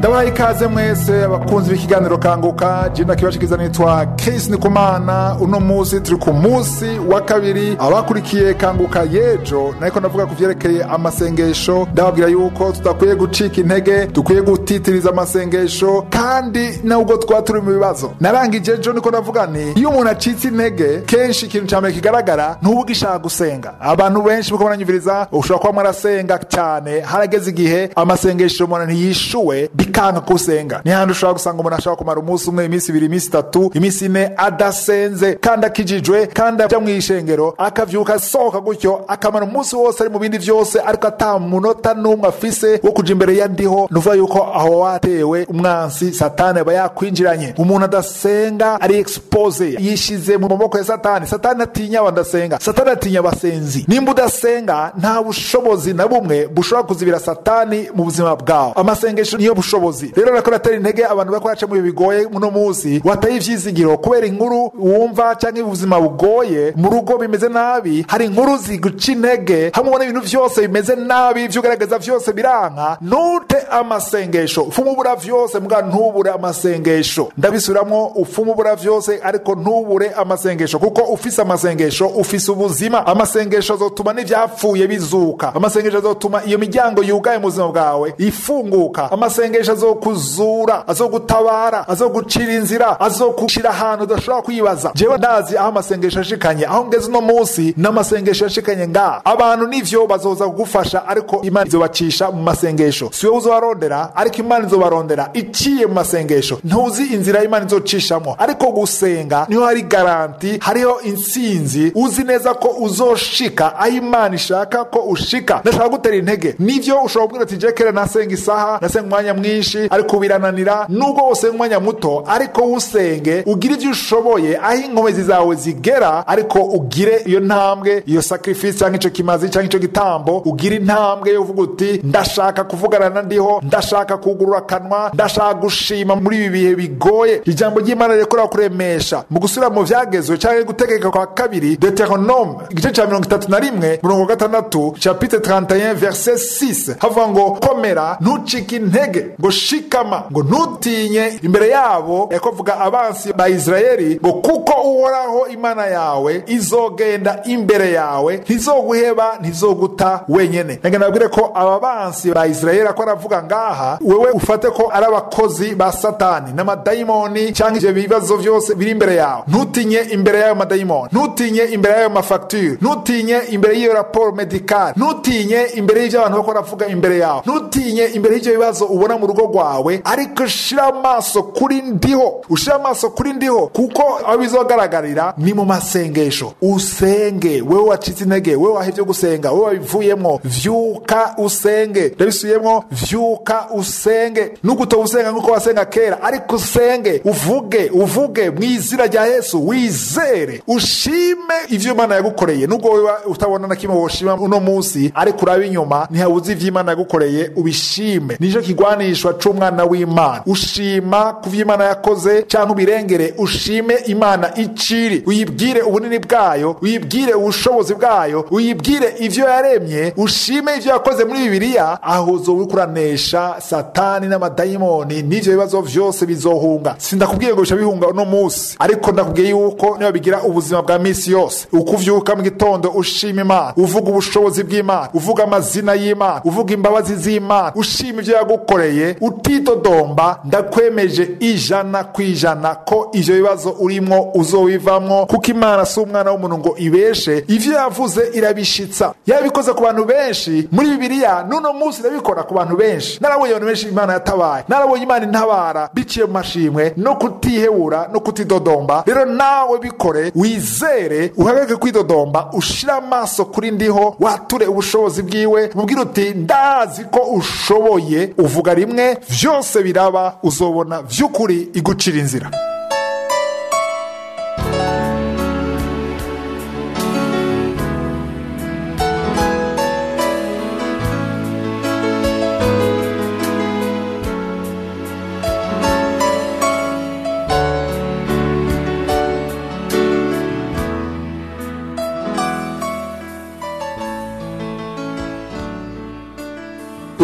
ndabahaye ikaze mwese abakunzi b'ikiganiro kanguka jina kibashikiza nitwa Chris Nikumana uno musi turi ku musi wa kabiri abakurikiye kanguka yejo nariko ndavuga ku vyerekeye amasengesho ndababwira yuko tudakwiye gucika intege dukwiye gutitiriza amasengesho kandi nubwo twaba turi mu bibazo narangije ejo niko ndavuga nti iyo umuntu acitse intege kenshi ikintu ca mbere kigaragara ntuba ugishaka gusenga abantu benshi muko baranyumviriza ushobora kuba mwarasenga cyane harageze igihe amasengesho umuntu ntiyishuwe bikanga ko usenga ni handi ushobora gusanga umuntu ashobora kumara umunsi umwe iminsi ibiri iminsi itatu iminsi ine adasenze kandi akijijwe kandi ajya mu ishengero akavyuka asohoka gutyo akamara umunsi wose ari mu bindi vyose ariko ata munota n'umwe afise wo kuja imbere ya ndiho nuvuga yuko aho watewe umwansi satani aba yakwinjiranye umuntu adasenga ari expose yishize mu maboko ya satani satani atinya abadasenga satani atinya abasenzi nimba udasenga nta bushobozi na bumwe bushobora kuzibira satani mu buzima bwawe amasengesho niyo bushobozi rero nako natera intege abantu bariko baraca mu bihe bigoye muno munsi wataye ivyizigiro kubera inkuru wumva canke ubuzima bugoye mu rugo bimeze nabi hari inkuru ziguca intege hamwe ubona ibintu vyose bimeze nabi ivyo ugaragaza vyose biranka nute amasengesho ufuma ubura vyose mbwa ntubure amasengesho ndabisubiramwo ufuma ubura vyose ariko ntubure amasengesho kuko ufise amasengesho ufise ubuzima amasengesho azotuma n'ivyapfuye bizuka amasengesho azotuma iyo miryango yugaye mu buzima bwawe ifunguka amasengesho azokuzura azogutabara azogucira inzira azogushira ahantu udashobora kwibaza jewe ndazi aho amasengesho ashikanye aho ngeze uno munsi n'amasengesho yashikanye ngaha abantu nivyo bazoza kugufasha ariko imana izobacisha mu masengesho si wowe uzobarondera ariko imana izobarondera iciye mu masengesho ntuzi inzira imana izocishamo ariko gusenga niho hari garanti hariho intsinzi uzi neza ko uzoshika aho imana ishaka ko ushika ndashaka gutera intege nivyo ushobora kubwira ati jekere nasenga isaha nasenga umwanya mwinshi ariko birananira nubwo wosenga umwanya muto ariko usenge ugire ivyo ushoboye aho inkomezi zawe zigera ariko ugire iyo ntambwe iyo sacrifice cyangwa ico kimazi cyangwa ico gitambo ugire intambwe yo uvuga uti ndashaka kuvugana na ndiho ndashaka kugurura akanwa ndashaka gushima muri ibi bihe bigoye ijambo ry'imana rirekora kuremesha mu gusubira mu vyagezwe cyangwa gutegeka kwa kabiri deuteronome igice ca mirongo itatu na rimwe murongo gatandatu chapitre 31 verset 6 havuga ngo komera ntucike intege ngo shikama ngo ntutinye imbere yabo yakovuga abansi ba isirayeli ngo kuko uhoraho imana yawe izogenda imbere yawe ntizoguheba ntizoguta wenyene nage nabwire ko aba bansi ba isirayeli ako aravuga ngaha wewe ufate ko ari abakozi ba satani n'amadayimoni cyangwa ivyo bibazo vyose biri imbere yawe ntutinye imbere y'ayo madayimoni ntutinye imbere y'ayo mafacture ntutinye imbere y'iyo raporo medikale ntutinye imbere y'ivyo abantu bako baravuga imbere yawe ntutinye imbere y'ivyo bibazo ubona mu rugo rwawe ariko shira amaso kuri ndiho ushira amaso kuri ndiho kuko aho bizogaragarira ni mu masengesho usenge wewe wacitse intege wewe wahevye gusenga wewe wabivuyemwo vyuka usenge ndabisubiyemwo vyuka usenge nuguto usenga nkuko wasenga kera ariko usenge uvuge uvuge mu izina rya yesu wizere ushime ivyo imana yagukoreye nubwo wewe utabona na kimwe woshima uno munsi ariko uraba inyuma ntihabuze ivyo imana yagukoreye ubishime nico kigwanishwa c'umwana w'imana ushima ku vyo imana yakoze canke ubirengere ushime imana iciri uyibwire ubunini bwayo uyibwire ubushobozi bwayo uyibwire ivyo yaremye ushime ivyo yakoze muri bibiliya aho uzoba uriko uranesha satani n'amadayimoni n'ivyo bibazo vyose bizohunga sindakubwiye ngo bica bihunga uno munsi ariko ndakubwiye yuko niba bigira ubuzima bwa misi yose uko uvyuka mu gitondo ushima imana uvuga ubushobozi bw'imana uvuga amazina y'imana uvuga imbabazi z'imana ushima ivyo yagukoreye utidodomba ndakwemeje ijana ku ijana ko ivyo bibazo urimwo uzobivamwo kuko imana si umwana w'umuntu ngo ibeshe ivyo yavuze irabishitsa yabikoze ku bantu benshi muri bibiliya n'uno munsi irabikora ku bantu benshi narabonye abantu benshi imana yatabaye narabonye imana intabara biciye mu mashimwe no kutihebura no kutidodomba rero nawe bikore wizere uhagarike kwidodomba ushire amaso kuri ndiho wature ubushobozi bwiwe mubwire uti ndazi ko ushoboye uvuga rimwe vyose biraba uzobona vy'ukuri igucira inzira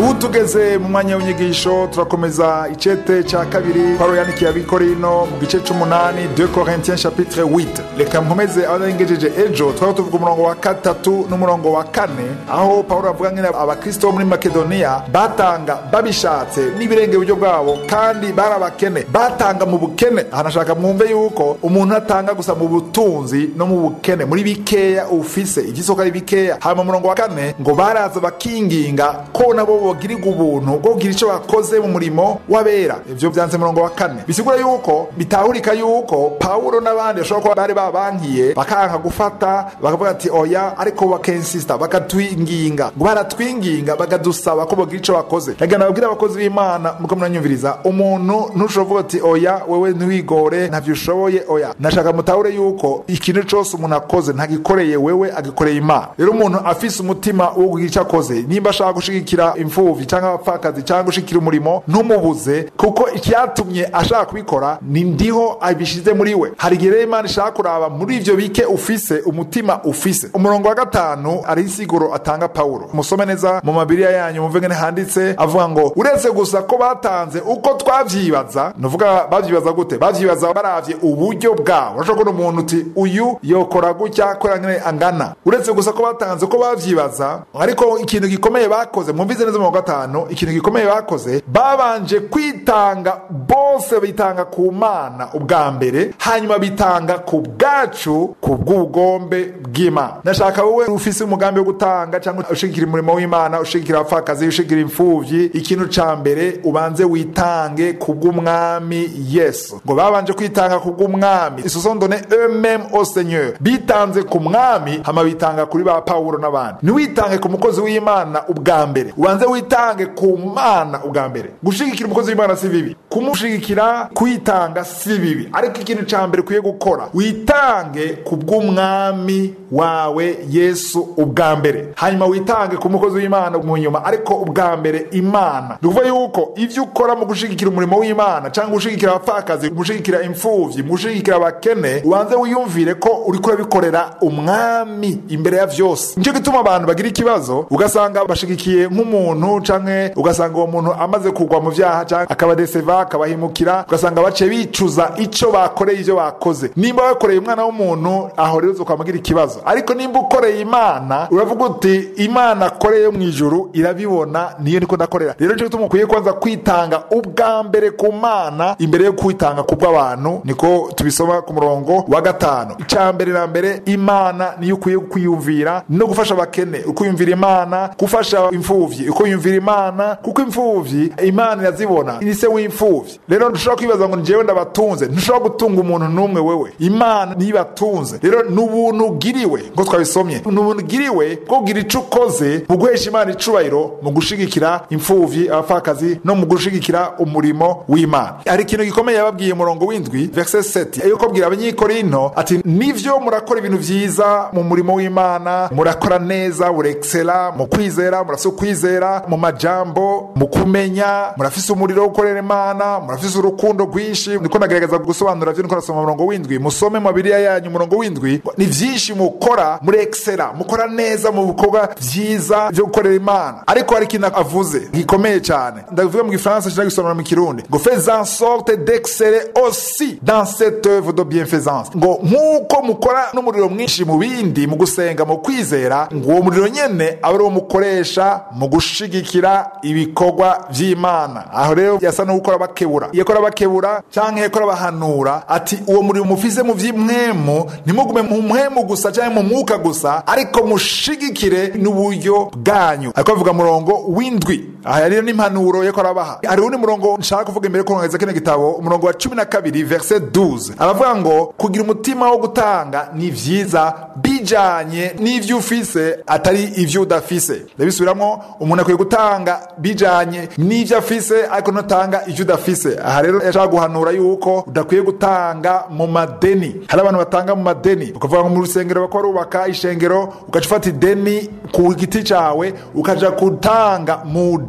ubu tugeze mu mwanya w'inyigisho turakomeza icete cya kabiri pawulo yandikiye abikorino mu gice c'umunani 2 corinthiens chapitre 8 reka nkomeze abarengejeje ejo twari tuvuga umurongo wa gatatu n'umurongo wa kane aho pawulo avuga ngene abakristo bo muri makedoniya batanga babishatse n'ibirenge uburyo bwabo kandi bari abakene batanga mu bukene aha nashaka mwumve yuko umuntu atanga gusa mu butunzi no mu bukene muri bikeya ufise igisoko ari bikeya hanyuma umurongo wa kane ngo baraza bakinginga ko nabo bogirirwa ubuntu bwo kugira icyo bakoze mu murimo w'abera ivyo vyanze umurongo wa kane bisigura yuko bitahurika yuko pawulo n'abandi bashobora kuba bari babankiye bakanka gufata bakavuga ati oya ariko bakensista bakatwinginga ngo baratwinginga bakadusaba ko bogira ico bakoze reka nababwira abakozi b'imana muko muranyumviriza umuntu ntushobora kuvuga ati oya wewe ntiwigore ntavyo ushoboye oya nashaka mutahure yuko ikintu cose umuntu akoze ntagikoreye wewe agikoreye imana rero umuntu afise umutima wo kugira ico akoze nimba ashaka gushigikira imfuvyi canke abapfakazi canke gushigikira umurimo ntumubuze kuko icyatumye ashaka kubikora ni ndiho abishize muri we hari igihe rero imana ishaka kuraba muri ivyo bike ufise umutima ufise umurongo wa gatanu ari insiguro atanga pawulo musome neza mu mabiriya yanyu mumve ngene handitse avuga ngo uretse gusa ko batanze uko twavyibaza nuvuga bavyibaza gute bavyibaza baravye uburyo bwabo urashobora kubona umuntu uti uyu yokora gutya kubera ngene angana uretse gusa ko batanze uko bavyibaza ariko ikintu gikomeye bakoze mwumvize neza mu wa gatanu ikintu gikomeye bakoze babanje kwitanga bose bitanga ku mana ubwa mbere hanyuma bitanga ku bwacu ku bw'ubugombe bw'imana ndashaka wowe ufise umugambi wo gutanga cyangwa ushigikira umurimo w'imana ushigikira abapfakazi ushigikira imfuvyi ikintu ca mbere ubanze witange ku bw'umwami yesu ngo babanje kwitanga ku bw'umwami ils se sont donné eux-mêmes au seigneur bitanze ku mwami hama bitanga kuri ba pawulo n'abandi ntiwitange ku mukozi w'imana ubwa mbere ubanze witange ku mana ubwa mbere gushigikira umukozi w'imana si bibi kumushigikira kwitanga si bibi ariko ikintu ca mbere ukwiye gukora witange ku bw'umwami wawe yesu ubwa mbere hanyuma witange ku mukozi w'imana mu nyuma ariko ubwa mbere imana ni ukuvuga yuko ivyo ukora mu gushigikira umurimo w'imana cyangwa gushigikira abapfakazi gushigikira imfuvyi mu gushigikira abakene ubanze wiyumvire ko uriko urabikorera umwami imbere ya vyose nico gituma abantu bagira ikibazo ugasanga bashigikiye nk'umuntu canke ugasanga uwo muntu amaze kugwa mu vyaha canke akabadeseva akabahimukira ugasanga baciye bicuza ico bakoreye ivyo bakoze nimba wakoreye umwana w'umuntu aho rero uzokwamagira ikibazo ariko nimba ukoreye imana uravuga uti imana akoreye mu ijuru irabibona niyo niko ndakorera rero nico gituma ukwiye kwanza kwitanga ubwa mbere ku mana imbere yo kwitanga ku bw'abantu niko tubisoma ku murongo wa gatanu icya mbere na mbere imana niyo ukwiye kwiyumvira no gufasha abakene ukwiyumvira imana gufasha imfuvyi ukwiyumvira imana kuko imfuvyi imana irazibona ni se w'imfuvyi rero ntushobora kwibaza ngo njyewe ndabatunze ntushobora gutunga umuntu n'umwe wewe imana niyo ibatunze rero ni ubuntu ugiriwe ngo twabisomye ni ubuntu ugiriwe bwo kugira ico ukoze mu guhesha imana icubahiro mu gushigikira imfuvyi abapfakazi no mu gushigikira umurimo w'imana hari ikintu gikomeye yababwiye umurongo w'indwi verse 7 yuko abwira abanyikorinto ati nivyo murakora ibintu vyiza mu murimo w'imana murakora neza mureksela mu kwizera murafise ukwizera mu majambo mu kumenya murafise umuriro wo gukorera imana murafise urukundo rwinshi niko nagerageza gusobanura vyo niko nasoma umurongo w'indwi musome mu bibiriya yanyu umurongo w'indwi ni vyinshi mukora mureksela mukora neza mu bikorwa vyiza vyo gukorera imana ariko hari ikintu avuze gikomeye cyane ndavuga mu gifaransa nshaka gusobanura mu kirundi ngo fais en sorte d'exceller aussi dans cette œuvre de bienfaisance ngo nk'uko mukora n'umuriro mwinshi mu bindi mu gusenga mu kwizera ngo uwo muriro nyene abe ari wo mukoresha mu gushigikira ibikorwa vy'imana aho rero yasa no gukora bakebura iyo akora bakebura canke yakora bahanura ati uwo muriro mufise mu vy'imwemu ntimugume mu mwemu gusa canke mu mwuka gusa ariko mushigikire n'uburyo bwanyu ariko avuga murongo w'indwi aha rero n'impanuro yako arabaha hari uwundi murongo nshaka kuvuga imbere ko nkageza kino gitabo umurongo wa cumi na kabiri verse 12 aravuga ngo kugira umutima wo gutanga ni vyiza bijanye n'ivyo ufise atari ivyo udafise ndabisubiramwo umuntu akwiye gutanga bijanye n'ivyo afise ariko notanga ivyo udafise aha rero yashaka guhanura yuko udakwiye gutanga mu madeni hari abantu batanga mu madeni ukavuga ngo mu rusengero bako barubaka ishengero ugaca ufata ideni ku giti cawe ukaja gutanga mu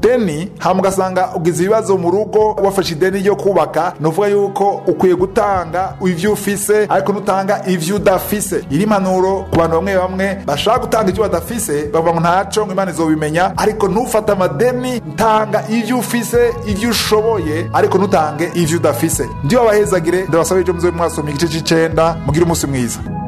deni hama ugasanga ugize ibibazo mu rugo wafashe ideni ryo kubaka ni uvuga yuko ukwiye gutanga ivyo ufise ariko nutanga ivyo udafise iri impanuro ku bantu bamwe bamwe bashaka gutanga ivyo badafise bavuga ngo ntaco ngo imana izobimenya ariko ntufate amadeni tanga ivyo ufise ivyo ushoboye ariko ntutange ivyo udafise ndiyo abahezagire ndabasaba ejo muzobe mwasomye igice c'icenda mugire umunsi mwiza